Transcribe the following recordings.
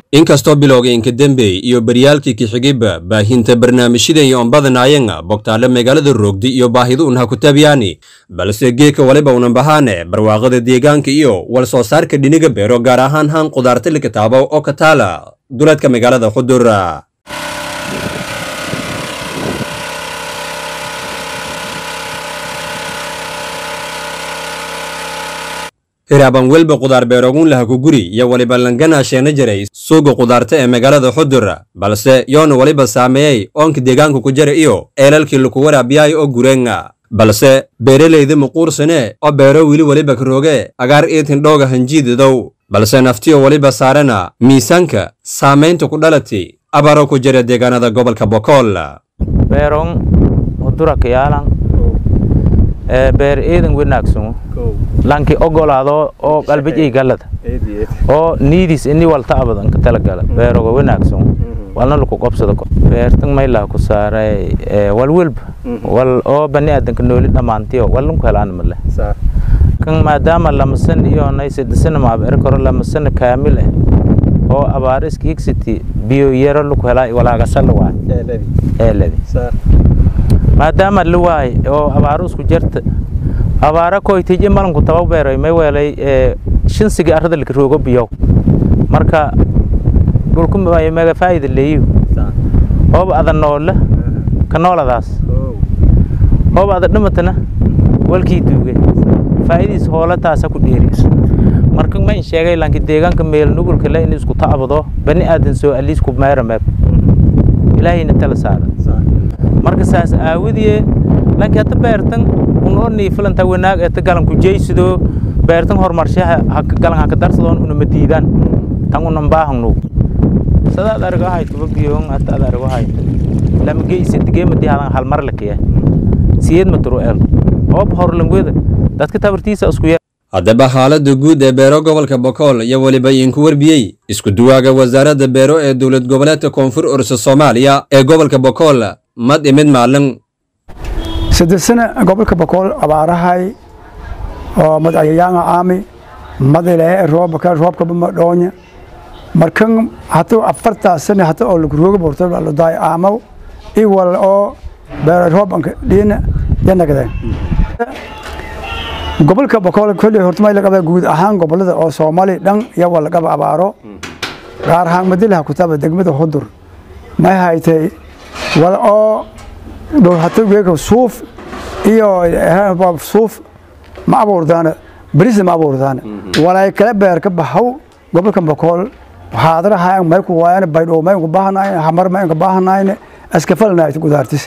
inkastoo bilowga inkadembey iyo baryaalkii kixigayba baahinta barnaamijyadan iyo ombadanaayanga bogtaale magaalada roogdi iyo baahidu unha ku taabyaani balse geedka waliba unan bahaane barwaaqada deegaanka iyo wal soo saarka dhiniga beero gaar ahaan haan qudaarta likataabo oo ka taala duleedka magaalada khudura hiraaban welba qudaar beerogun laha ku guri iyo waliba langana sheena jiray suuga qudaarta ee magaalada xudur balse yoona waliba saameeyey oonka deegaanka ku jara iyo eelalkii laku waraabiyaay oo gureenga balse beeralayda muquursane oo beero weli waliba karooge agaar iitin dhooga hanjiidadow balse naftiyo waliba saarana miisaanka saamaynta ku dhalati abaro ku jira deegaanada gobolka bokool beerong udura kiyaalan ee beer eedan wanaagsan lanki ogolaado oo qalbijay galada oo niidis ini walta abadan ka talagala beeroga wanaagsan walna laku qobsado beertan maylaha ku saaray wal welba wal oo bani aadanka nooli dhammaantiyo walnku helaan male kan maadaama lamasan iyo naysadisana maabeer karo lamasana kaamil ah oo abaar iska higsiti biyo yaro laku helaa walaagasala waay eeladi maadaama la waay oo abaaru isku jarta abaara koytiji malanku taba beeray may weelay shinsiga arrada laka roogo biyow marka dhulku mega faa'ida leeyu hoob ada noola ka nooladaas hoob ada dhimatana walkii duuge faa'idiis hoola taasa ku dheeriis marka ma in sheegay lanki deegaanka meel nugulka le in isku ta'abado bani aadan soo aliis ku meera meeb ilaahayna tala saara marka saas aawadiye lanki hata beertan unoo niifilanta wanaag eta galanku jeysido beertan horumarshaha galan haka darsadoon unama diidaan tan unan baahangnu sadaad arigo haytuba biyoon hata ad arigo hayto lama geysa digeemadi hadan halmar lakiya siyeed maturo el oob horlangweda dadka tabartiisa isku yar haddaba xaaladda guud ee beero gobolka bokool iyo weliba iinku warbiyey isku duwaaga wasaaradda beero ee dowlad goboleedka koonfur orsa soomaaliya ee gobolka bokool mad imid maalin sadesana gobolka bokool abaarahay oo madayayaanga aami madile roobka roobka madhoonya markan hatu afartaa sane hata oo lagrooga borto lodaay aamaw iwal oo beero roobanka dhiina yanagdeen gobolka bokool kolley horta may lagaba guud ahaan gobolada oo soomaali dhan iyawa lagaba abaaro gaar ahaan madilaha kutaba degmada hudur may haytay wal oo hata weeka suuf iyo suuf ma abuurdaana berisna ma abuurdaana walay kala beer ka baxaw gobolka bokool waxaadaraha may ku waayana baydhow may ku baahanayn hamar may ku baahanayn askafalna gudaartis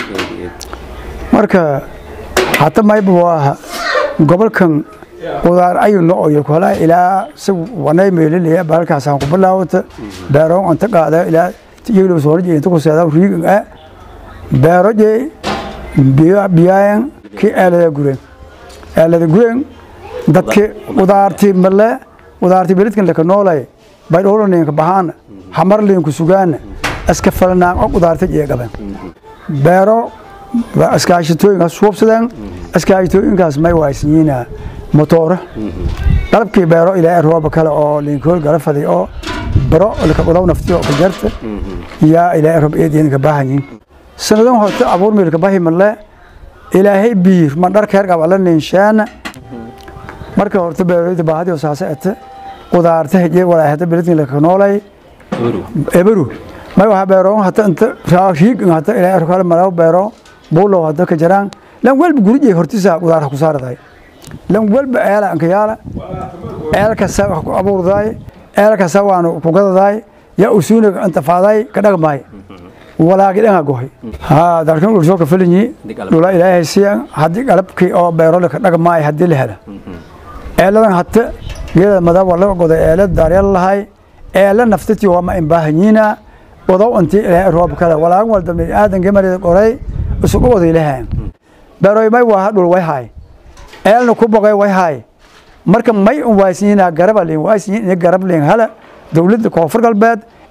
marka hata mayba waa gobolkan qudaar ayu nooyo kala ilaa si wanay meelilaya balkaasaan ku bilaawata beeroon anta qaada ilaa iyagoo soo rajay inta ku seedaa riigan ah beero jee biyaayan ki eelada gureen eelada gureen dadki qudaarti male qudaarti beledkan laka noolay baydhowlaninka bahaana hamarlinka sugaana iska falnaan oo qudaarta jee gaban beero iskaashitooyinkaas suubsadeen iskaashitooyinkaas may waaysanyiina motooro qalabkii beero ilaa rooba kale oo linkool gala faday oo baro laka qodow naftiyo ka jarta yaa ilaa roob eediin ka baahanyiin sanadan horta abuur meelka bahi male ilaahay biir ma dhar keer qaba la ninshaana marka horta beerooyda baahadi saasa ete qudaarta hejee walaa hada beledin laka noolay eberu may waxa beero hata inta raashiig hata ilaahay kale malaw beero buulow hada ka jaraan lan walba gurije hortisa qudaar ku saarday lan walba eela anka yaala eela kasta wax ku abuurday eela kasta waanu ku gadaday ya usuuna inta faaday ka dhagmay walaagi dhan gohay ha darkan uu soo ka filinyi dhula ilaahay siya hadii qalabkii oo beero la ka dhagmay hadii la hela eeladan hata geeda madab wala goday eelad daaryal lahay eela naftati waa ma imbaahanyiina wadaw intii ilaahay roob kale walaag walba min aadan gamarida qoray isugu wada ilaahay beeroy may waa dhul way hay eelna ku boqay way hay marka may un waaysiina garab leen waaysiina garab leen hala dawladda koonfur galbeed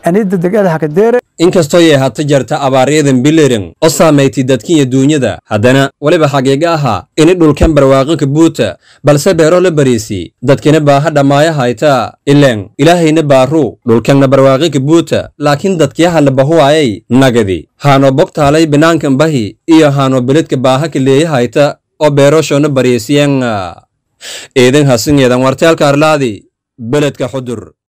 anida degada haka deere inkastoo yay hata jarta abaaryadan bilirin oo saamaytay dadkiiyo duunyada haddana weliba xaqiiga ahaa ini dhulkan barwaaqanka buuta balse beero la bariisi dadkina baaha dhammaaya hayta ileen ilaahayna baaru dhulkanna barwaaqanka buuta laakiin dadkiyaha la bahuwaayay nagadi haanoo bogtaalay binaankan bahi iyo haanoo beledka baaha ka leeya hayta oo beeroshoona bariisiyan eedan hasingeedan warteelka arlaadi beledka xudur